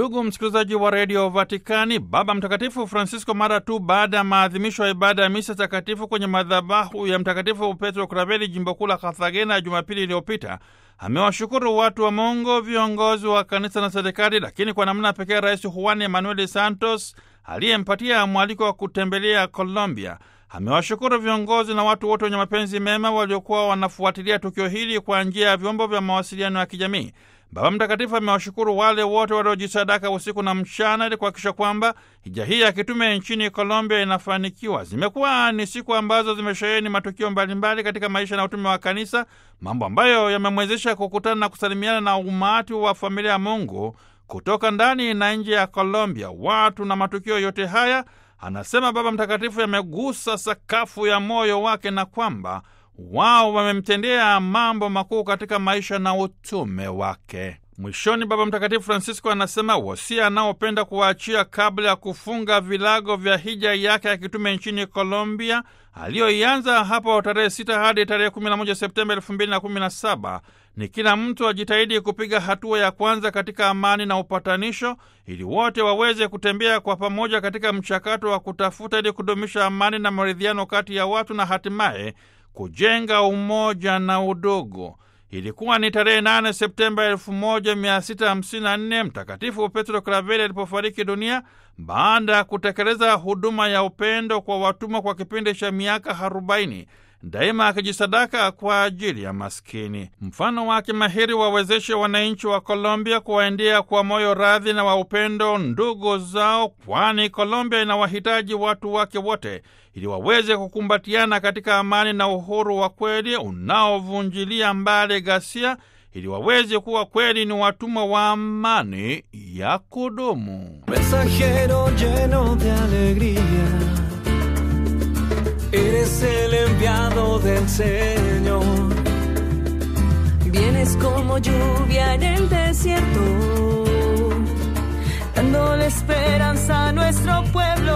Ndugu msikilizaji wa redio Vatikani, Baba Mtakatifu Francisco mara tu baada ya maadhimisho ya ibada ya misa takatifu kwenye madhabahu ya Mtakatifu Petro Kraveli, jimbo kuu la Carthagena, Jumapili iliyopita amewashukuru watu wa Mungu, viongozi wa kanisa na serikali, lakini kwa namna pekee Rais Juan Emanuel Santos aliyempatia mwaliko wa kutembelea Colombia. Amewashukuru viongozi na watu wote wenye mapenzi mema waliokuwa wanafuatilia tukio hili kwa njia ya vyombo vya mawasiliano ya kijamii. Baba Mtakatifu amewashukuru wale wote waliojisadaka usiku na mchana ili kuhakikisha kwamba hija hii ya kitume nchini Colombia inafanikiwa. Zimekuwa ni siku ambazo zimesheheni matukio mbalimbali katika maisha na utume wa kanisa, mambo ambayo yamemwezesha kukutana na kusalimiana na umati wa familia ya Mungu kutoka ndani na nje ya Colombia. Watu na matukio yote haya, anasema Baba Mtakatifu, yamegusa sakafu ya moyo wake na kwamba wao wamemtendea mambo makuu katika maisha na utume wake. Mwishoni, Baba Mtakatifu Francisco anasema wosia anaopenda kuwaachia kabla ya kufunga vilago vya hija yake ya kitume nchini Colombia aliyoianza hapo tarehe 6 hadi tarehe 11 Septemba 2017 ni kila mtu ajitahidi kupiga hatua ya kwanza katika amani na upatanisho, ili wote waweze kutembea kwa pamoja katika mchakato wa kutafuta ili kudumisha amani na maridhiano kati ya watu na hatimaye kujenga umoja na udugu. Ilikuwa ni tarehe 8 Septemba 1654 Mtakatifu Petro Kraveli alipofariki dunia baada ya kutekeleza huduma ya upendo kwa watumwa kwa kipindi cha miaka 40 daima akijisadaka kwa ajili ya maskini. Mfano wake mahiri wawezeshe wananchi wa Colombia kuwaendea kwa moyo radhi na wa upendo ndugu zao, kwani Colombia inawahitaji watu wake wote ili waweze kukumbatiana katika amani na uhuru wa kweli unaovunjilia mbali ghasia, ili waweze kuwa kweli ni watumwa wa amani ya kudumu. Mensajero lleno de alegría, eres el enviado del Señor. Vienes como lluvia en el desierto, dándole esperanza a nuestro pueblo.